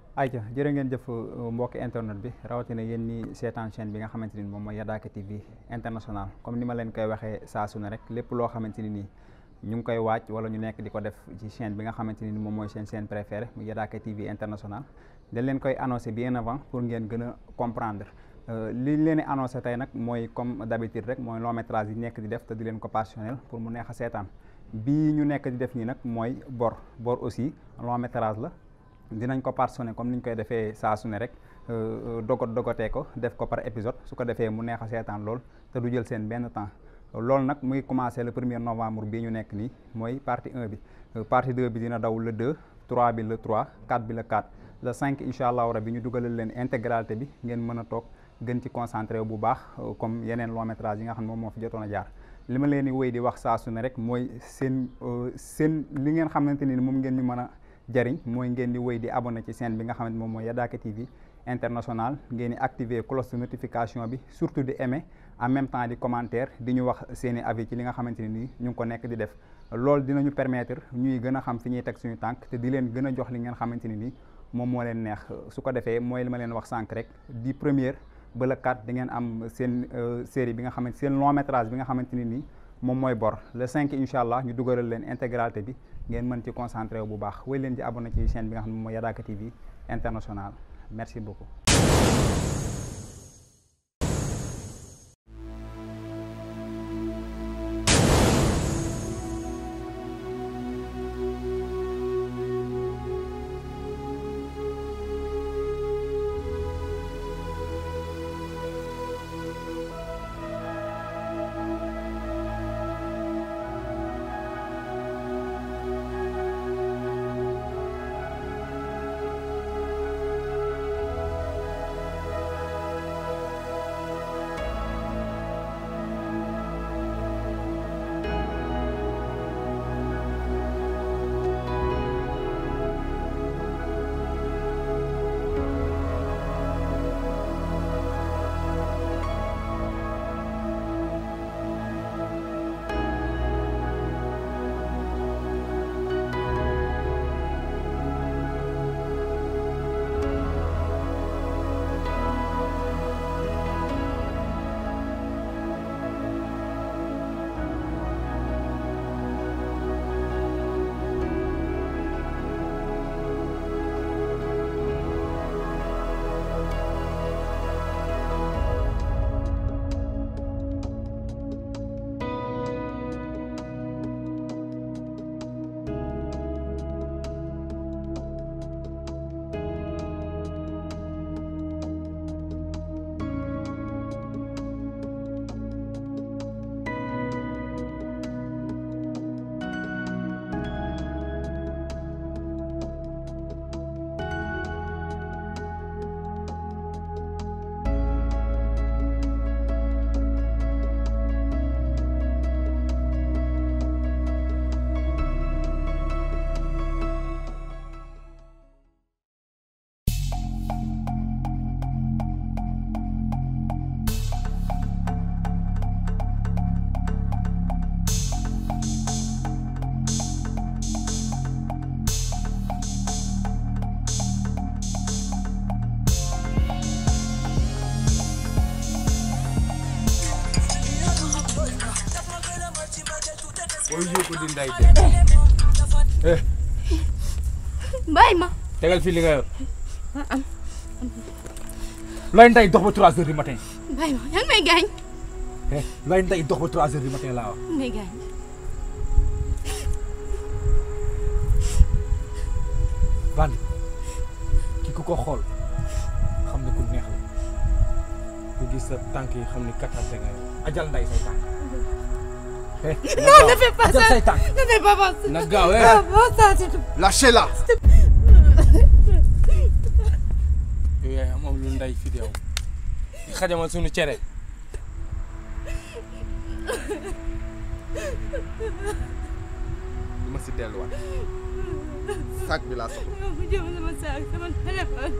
ayca jërë ngeen jëf mbokki internet bi rawatina yéen ñi seetaan chaîne bi nga xamante ni moom mooy Yadaaka TV international comme ni ma leen koy waxee saa su ne rek lépp loo xamante ni nii ñu ngi koy waaj wala ñu nekk di ko def ci chaîne bi nga xamante ni moom mooy seen chaîne préférée mu Yadaaka TV international dañ leen koy annoncé bien avant pour ngeen gën a comprendre li leen di annoncé tey nag mooy comme d'habitude rek mooy long métrage yi nekk di def te di leen ko passionnel pour mu neex a seetaan bii ñu nekk di def nii nag mooy bor bor aussi long métrage la dinañ ko parsonné comme ni ñu koy defee saa su ne rek dogot dogotee ko def ko par épisode su ko defee mu neex a seetaan lool te du jël seen benn temps loolu nag muy commencé le premier novembre bii ñu nekk nii mooy partie 1 bi partie 2 bi dina daw le 2 3 bi le 3 4 bi le 4 le 5 incha allahu rabi ñu dugalal leen intégralité bi ngeen mën a toog gën ci concentré bu baax comme yeneen long métrage yi nga xam ne moom moo fi jotoon a jaar li ma leen di wéy di wax saa su ne rek mooy seen seen li ngeen xamante ni moom ngeen ñu mën a jariñ mooy ngeen di wéy di abonné ci chaîne bi nga xamante moom mooy Yadaaka TV international ngeen di activer cloche de notification bi surtout di aimer en même temps di commentaire di ñu wax seen i avis ci li nga xamante ni nii ñu ngi ko nekk di def loolu dinañu permettre ñuy gën a xam fi ñuy teg suñu tànk te di leen gën a jox li ngeen xamante ni nii moom moo leen neex su ko defee mooy li ma leen wax sànq rek di première ba le 4 di ngeen am seen série bi nga xamante seen long métrage bi nga xamante ni nii moom mooy bor le 5 incha allah ñu dugalal leen intégralité bi ngeen mën ci concentré wu bu baax wéy leen ci abonné ci chaîne bi nga xam ne moom mooy Yadaaka TV international merci beaucoup. booy yóbbu di nday de. bàyyi ma. tegal fii li nga yor. looy nday dox ba 3 heures du matin. bàyyi ma yaa ngi may gaañ. looy nday dox ba 3 heures du matin laa wax. may gaañ. bandi ki ku ko xool xam ne ku neex la ku gis sa tànk yi xam ne kattante nga yow ajal nday say tànk. non ne fais pas ajal ça say tànk. ne fais pas ça. na gaaw eh. Ah, pas ça, s'il te plaît. Lâchez-la yow yaay am lu nday fi yow di xajamal suñu cere. du ma si delluwaat sac bi laa soxla Yow bu jëm sama saak sama téléphone.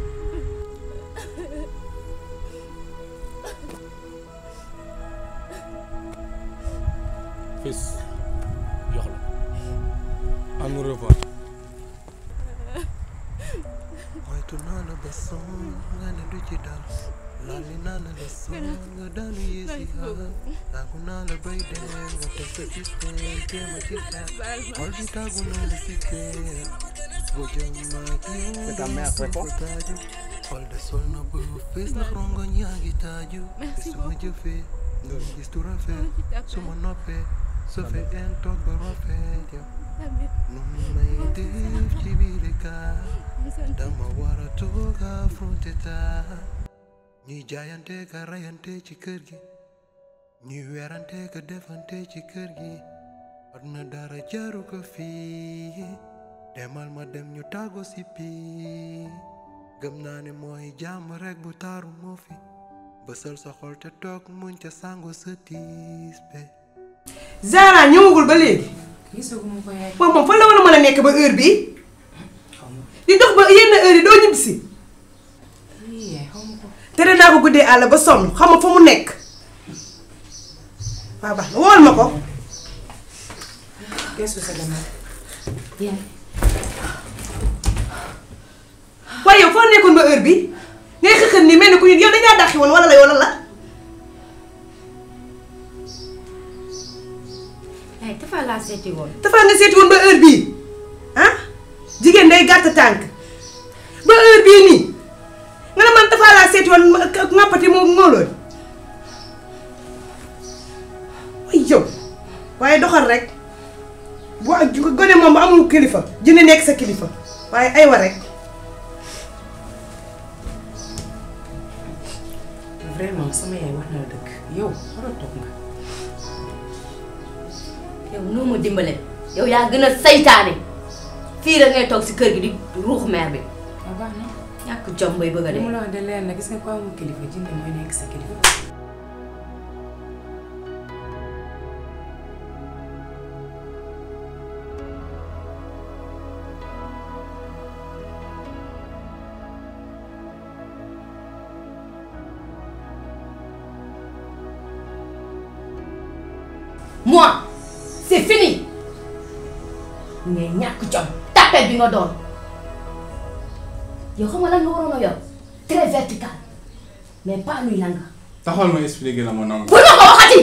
fils jox la. à nous revoir. mooy moytu naa la ba sonn nga ne du ci dal lalli naa la la sonn nga daanu yéesi xaar tàggu naa la bay dee nga teg sa système jéem a ci xeex xol bi tàggu naa la si kër boo jëm maag yow ta mère répond. ko taaju xol de sol na ba fees na rongoñ yaa ngi taaju te su ma jëfee nga gis tu rafet su ma noppee su fekkee toog ba rafet yow nu may def ci biir kaar dama war a toog affronté taa ñuy jaayante ka rayante ci kër gi ñuy werante ka defante ci kër gi war na dara jaru ko fii demal ma dem ñu tàggo si pii gëm naa ne mooy jàmm rek bu taaru moo fi bësal sa xol te toog muñ te sango sa tiis be Zara ñëwagul ba léegi gisaguma ko yaay moom moom fan la war a mën a nekk ba heure bii di dox ba yenn heure yi doo ñibbisi lii yaay xaw ma ko tere naa ko guddee àll ba sonn xam nga fa mu nekk waaw baax na wool ma ko gestu sa gannaaw yaay waaye yow foo nekkoon ba heure bii ngay xëxën nii mel ni ku ñu yow dañaa dàqi woon wala la wala la ay dafa laa seeti woon dafa nga seeti woon ba heure bii ah jigéen day gàtt tànk ba heure bii nii nga ne man dafa laa seeti woon ma- ka- ŋàppati moo moo loolu ay yow waaye doxal rek bu ak gone moom bu amul kilifa dina nekk sa kilifa waaye aywa rek vraiment sama yaay wax na la dëgg yow war a toog nga yow noo ma dimbale yow yaa gën a saytaane fii rek ngay toog si kër gi di ruux meer bi waaw baax na ñàkk jom bay bëgg a li mu dee la wax de leer na gis nga ko amul kilifa jinde mooy nekk sa kilifa moi c'est fini ngay ñàkk jom tapet bi nga doon yow xam nga lan nga waroon a yor très vertical mais pas luy lang taxawal ma expliquer la ma nangu. bu ma ko waxati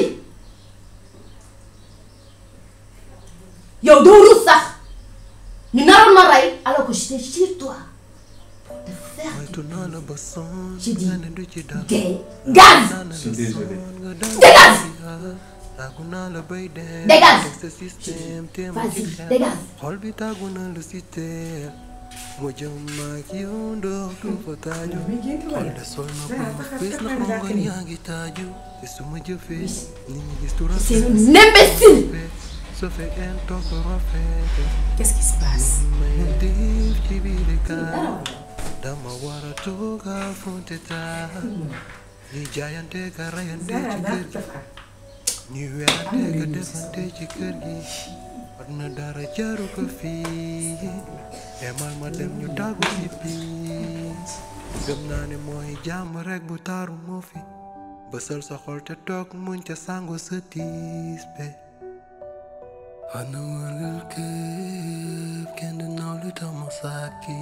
yow doo rus sax ñu naroon ma rey alors que j'étais sur toi pour te faire moytu naa la ba sonn J'ai dit, nga ne du ci dal gay gaz Je suis désolé. Dégage tàggu naa la bay dee Dégage teg sa système te ma Vas-y, ci xeex dégage. xol bi tàggu naa la si teer mu jëm maag yow ndox du fa taaju xol de sol na ko fees na rongoñ yaa ngi taaju te su ma jëfee nit ñi gis tu c'est rafet un imbécile su fekkee toog ba rafet qu'est-ce qui se passe may def ci biir kaar dama war a toog affronté taa ñuy jaayante ka rayante ci kër gi ñuy werante ka defante ci kër gi war na dara jaru ko fii demal ma dem ñu tàggu si piis gëm naa ne mooy jàmm rek bu taaru moo fi bësal sa xol te toog muñ te sango sa tiis be Ana wërgal këpp kenn du naw lu tax ma sàkki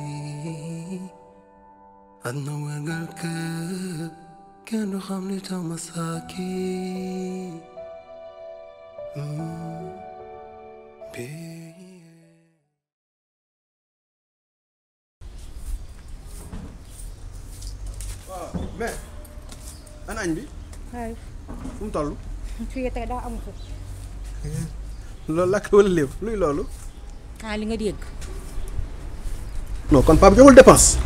Ana wërgal këpp kenn du xam lu tax ma sàkki Mm, baby. waaw mais ana añ bi waaye fu mu toll fii tey daa amu ko loolu lakk wala lépp luy loolu ah li nga dégg non kon papa joxul dépense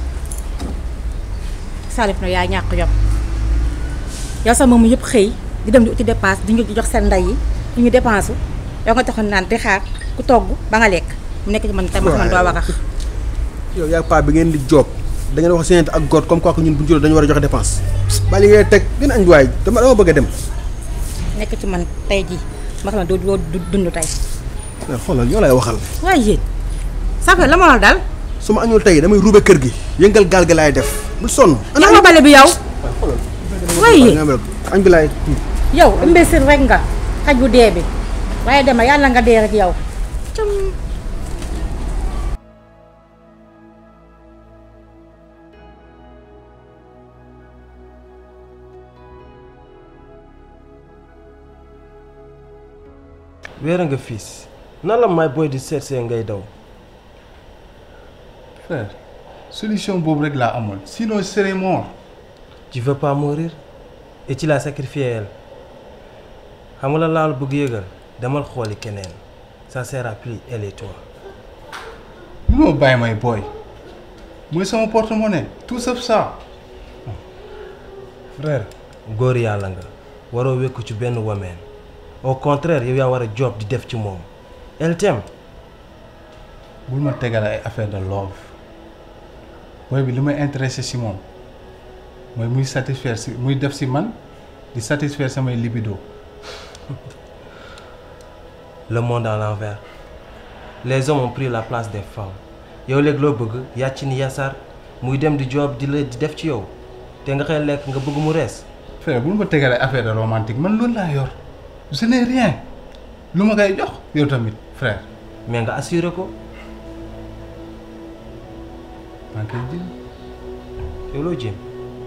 Salif na yaa ñàkk yom yow sax moom yëpp xëy di dem di uti dépense di ñu jox seen ndey yi di ñu dépense yow nga taxoon naan di xaar ku togg ba nga lekk mu nekk ci man tamit man doo wax yow yaa paa bi ngeen di job da ngeen wax séenante ak góor comme quoi que ñun bu ñu juróom dañu war a joxe dépense bali ngay teg gën añ waay dama dama bëgg a dem nekk ci man tey jii ma xam ne doo doo dund tey mais xoolal ñoo lay waxal waaye yéen ça fait la ma la dal su ma añul tey damay ruube kër gi yëngal gaal gi laay def bul sonn jox ma bale bi yow waaye yéen nga mel añ bi laay yow imbécile rek nga xaj bu dee bi waaye dema yàlla nga dee rek yow weer nga fiis nan la may booy di seet see ngay daw frère solution boobu rek laa amoon sinon je serais mort tu veux pas mourir et tu l'as sacrifié elle xam nga la laal bëgg yëgal demal xooli keneen ça sera plus elle et toi munoo bàyyi may booy mooy sama porte-monnaie tout sauf ça frère góor yàlla nga waroo wékku ci benn wameen au contraire yow yaa war a job di def ci moom elle t'aime bul ma tegal ay affaire de love booy bi li may intéressé si moom mooy muy satisfaire si muy def si man di satisfaire samay libido le monde à l'envers les hommes ont pris la place des femmes yow léegi loo bëgg yàcc ni yasaar muy dem di job di la di def ci yow te nga xëy lekk nga bëgg mu rees frère bul ma tegal ay affaire de romantique man loolu laa yor ce n'est rien lu ma koy jox yow tamit frère mais nga assuré ko maa ngi koy jël yow loo jéem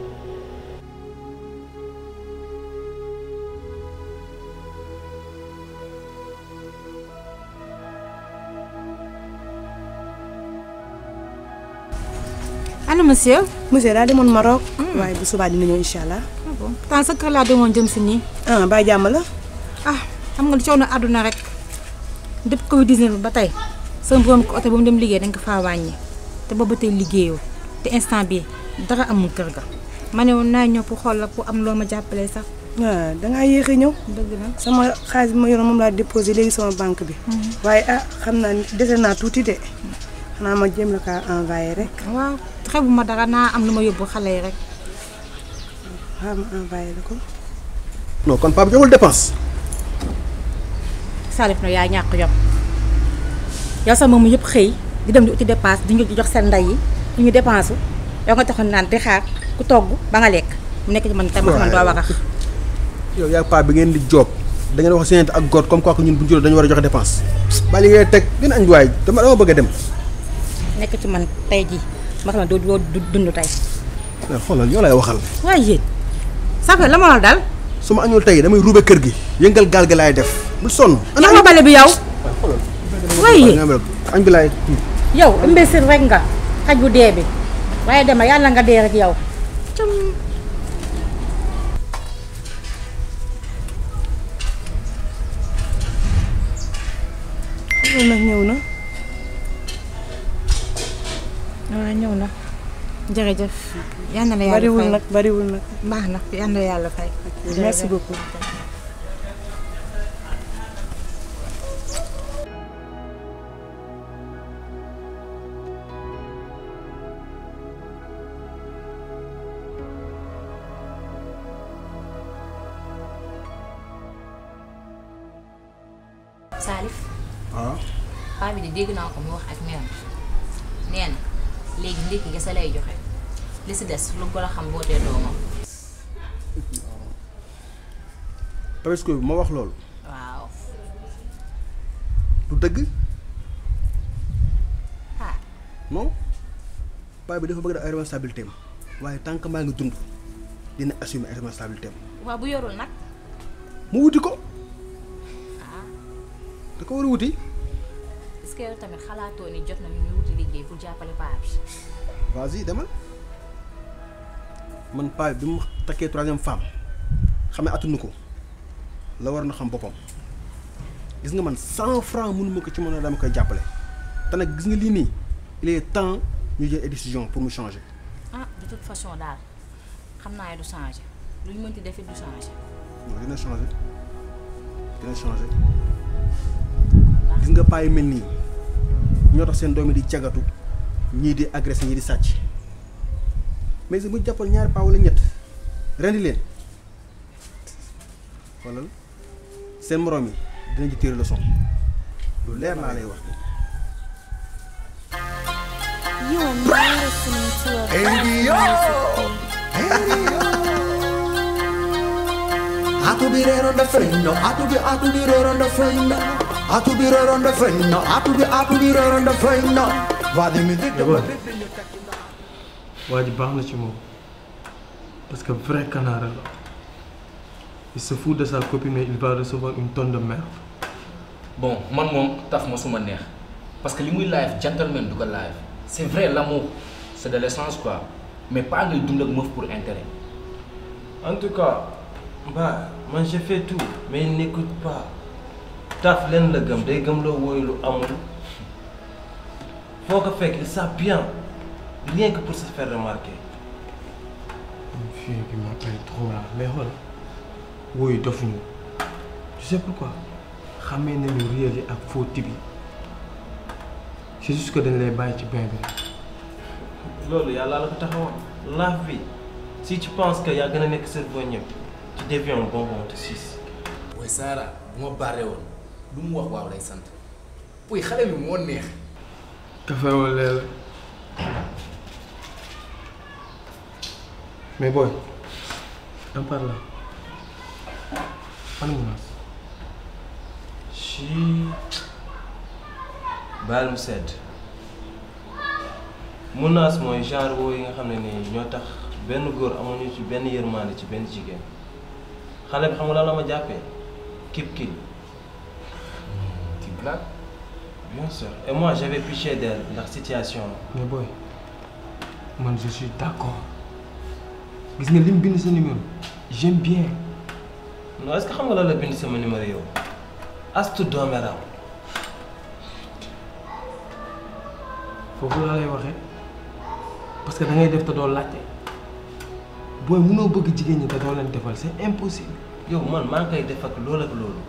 allo monsieur. monsieur daa demoon Maroc. waaye bu subaa dina ñëw incha allah. ah bon temps sa kër laa demoon jëm si nii. ah baa jàmm la. ah xam nga lu coow na àdduna rek depuis Covid 19 ba tey sama borom ko oto ba mu dem liggéey dañ ko faa wàññi te boobu ba tey liggéeyoo te instant bii dara amul kër ga. ma ne woon naa ñëw pour xool la pour am loo ma jàppalee sax. waaw dangaa yéex a ñëw. dëgg la sama xaalis bi ma yoroon moom laa déposé léegi sama banque bi. waaye ah xam naa ni dese naa tuuti de xanaa ma jéem la kaa envoyé rek. waaw xebuma dara naa am lu ma yóbbu xale yi rek. waaw ma envoyé la ko. non kon papa joxul dépense. Salif na yaa ñàkk yom yow sax moom yëpp xëy di dem di uti dépense di ñu jox seen ndey yi di ñu dépense yow nga taxoon naan di xaar ku togg ba nga lekk mu nekk ci man tamit man doo wax yow yaa paa bi ngeen di job da ngeen wax seen ak góor comme quoi que ñun bu ñu juróom dañu war a joxe dépense. bàyyi li ngay teg dina añ waay dama dama bëgg a dem. nekk ci man tey jii ma xam ne doo doo dund tey. mais xoolal yoo lay waxal. waaye yéen ça fait la ma la dal. su ma añul tey damay ruube kër gi yëngal gaal gi laay def bul sonn. ana ma bale bi yow. waaye añ bi laay. yow imbécile rek nga xaj bu dee bi waaye dama yàlla nga dee rek yow. loolu nag ñëw na. waaw ñëw na jërëjëf. yal na la yàlla fay bariwul nag bariwul nag. baax na yal na la yàlla fay. merci beaucoup. Salif waaw. paa bi de dégg naa ko mu wax ak mère nee na léegi ndékki nga sa lay joxe li si des lu gën a xam boo dee doomam Tabaski bi ma wax loolu. waaw du dëgg. ah non paa bi dafa bëgg def ay responsabilité am waaye tant que maa ngi dund dina assumer ay responsabilité am waaw bu yorul nag mu wuti ko ah da ko war a wuti. est-ce que yow tamit xalaatoo ni jot na ñu ñu wuti liggéey pour jàppale paa bi vas-y demal man paa bi mu takkee troisième femme xam ne attunu ko la war na xam boppam gis nga man cent francs mënuma ko ci mën a dama koy jàppale te nag gis nga lii nii il est temps ñu jël ay décision pour mu changer. ah de toute façon daal xam naa ne du changer lu ñu mënti defit du changer non dina changer dina changer gis nga paa yu mel nii ñoo tax seen doom yi di cagatu ñii di agressé ñii di sàcc mais si bu ñu jàppal ñaari paa wala ñett rendi leen xoolal seen moroom yi dinañ ci tirer leçon lu leer laa lay wax. You are now listening to a Radio. Atu bi reeroon da fenno atu bi atu bi reeroon da fenno atu bi reeroon da fenno atu bi atu bi reeroon da fenno va di mi di D'abord waa ji baax na ci moom parce que vrai canard la il se fout de sa copine mais il va recevoir une tonne de merde bon man moom taf ma suma neex parce que li muy live gentleman du ko live c'est vrai l'amour c'est de l'essence quoi mais pas ngay dund ak meuf pour intérêt En tout cas, bah, moi j'ai fait tout, mais il n'écoute pas. Taf len la gëm day gëm la woy lu amul. Faut que fekk il sait bien, rien que pour se faire remarquer. fille qui m'appelle trop là mais xool woyu dofuñu tu sais pourquoi xamee nañu réel yi ak faux type yi c'est juste que dañ lay bàyyi ci bain bi rek. loolu yàlla la ko taxawoon la vie si tu penses que yaa gën a nekk cerveau ñëpp tu deviens un bonbon de six. booy Sara bu ma barré woon lu mu wax waaw lay sant booy xale bi moo neex café wala lait la mais booy en parlant ana menace ci baal mu sedd menace mooy genre woo yi nga xam ne nii ñoo tax benn góor amuñu ci benn yërmande ci benn jigéen xale bi xam nga lan la ma jàppee kip kil tu blagues bien sûr et moi j'avais pitié d'elle ndax situation mais booy man je suis d'accord gis nga lim bind sa numéro j'aime bien non est-ce que xam nga lan la bind sama numéro yow astu doomeram foofu laa lay waxee parce que da ngay def te doo laajte booy mënoo bëgg jigéen ñi te doo leen defal c'est impossible. yow man maa ngi koy def ak loolu ak loolu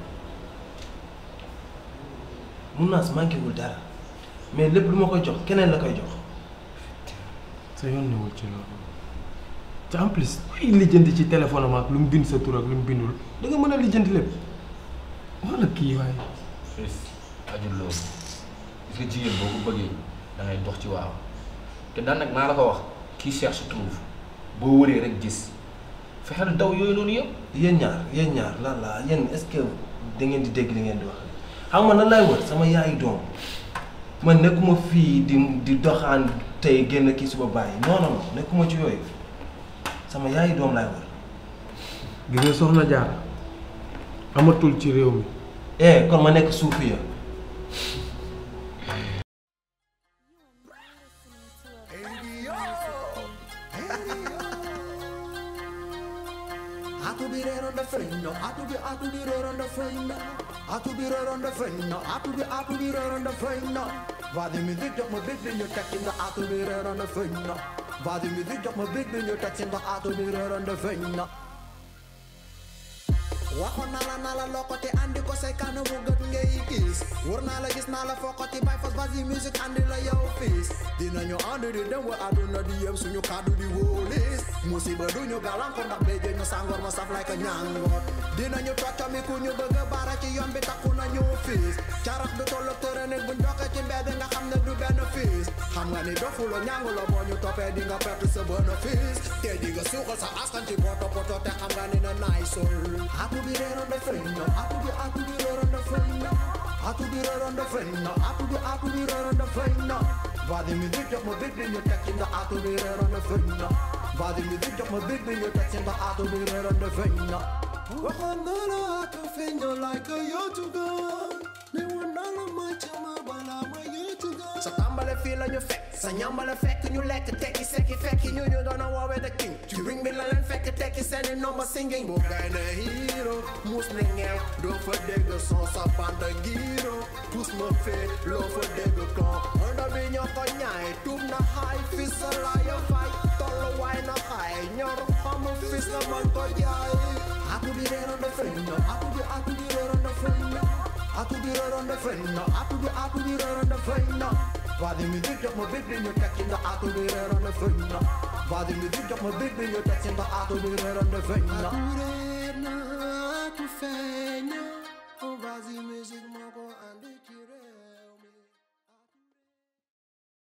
munaas manqué wul dara mais lépp lu ma koy jox keneen la koy jox sa yoon newul ci loolu te en plus ay lijjanti ci téléphone am ak lu mu bind sa tur ak lu mu bindul da nga mën a lijjanti lépp wala kii waaye. fils ajul loolu gis nga jigéen boo ko bëggee da ngay dox ci waaw te daan nag naa la ko wax kii cherche trouve boo wëree rek gis fexeel daw yooyu noonu yëpp yéen ñaar yéen ñaar lan la yéen est-ce que da ngeen di dégg li ngeen di wax xam nga nan laay wër sama yaayu doom man nekkuma fii di di doxaan tey génn kii suba bàyyi non non non nekkuma ci yooyu sama yaayu doom laay wër. gis nga soxna jaar amatul ci réew mi. eh kon ma nekk suufi ya I could be there on the friend, no, I could be, I could be there on the friend, no. I could be there on the friend, no, I could be, I could be there on the friend, no. Waar de muziek op mijn big ben je tekst in de I could be there on the friend, no. Waar de muziek op mijn big ben je tekst in de I could be there on the friend, no. waxoon naa la naa la lokkati andi ko say kanam mu gët ngay gis wër naa la gis naa la fokkati bay fas basi musique andi la yow fiis dinañu ànd di dem wa àdduna di yem suñu kàddu di wóolis musiba duñu gàllankoor ndax béjjë ñu sàngoor ma saf lay ko ñàngoor dinañu toccami ku ñu bëgg a baara ci yoon bi takku nañu fiis carax du tollu tëre nit buñ doxee ci mbedd nga xam ne du benn fiis xam nga ni dofuloo ñànguloo boo ñu toppee di nga perte sa bénéfice te di nga suuxal sa askan ci poto poto te xam nga ni na naay sol I could be there on the friend, no. I could be, I could be there on the friend, no. I could be there on the friend, no. I could be, I could be there on the friend, no. Waar de muziek op mijn big ben je tekst in de I could be there on the friend, no. Waar de muziek op mijn big ben je tekst in de I could be there on the friend, no. We gaan naar de auto, vind je like a yo to go. Nee, we naar de maatje, maar bijna maar yo to go. Sa tàmbale fii la ñu fekk sa ñambale fekk ñu lekk tekki sekki fekki ñu ñu doon woowee the king ci ring bi la leen fekk tekki seeni nomba singing bu gay ne hero mus ne ngeew doo fa dégg son sa banda ngiro tous ma fee loo fa dégg kon onda bi ñoo ko ñaay tuub na xaay fi sa laaya fay tollu waay na xaay ñor xam fis na man ko jaay I could be there on the friend, no. I could be, I could be there on the friend, no. I could be there on the friend, no. I could be, I could be there on the friend, no. Waar de muziek op mijn big ben je tekst in de I could be there on the friend, no. Waar de muziek op mijn big ben je tekst in de I could be there on the friend, no. I could feign, oh, vas-y, musique, mon go, and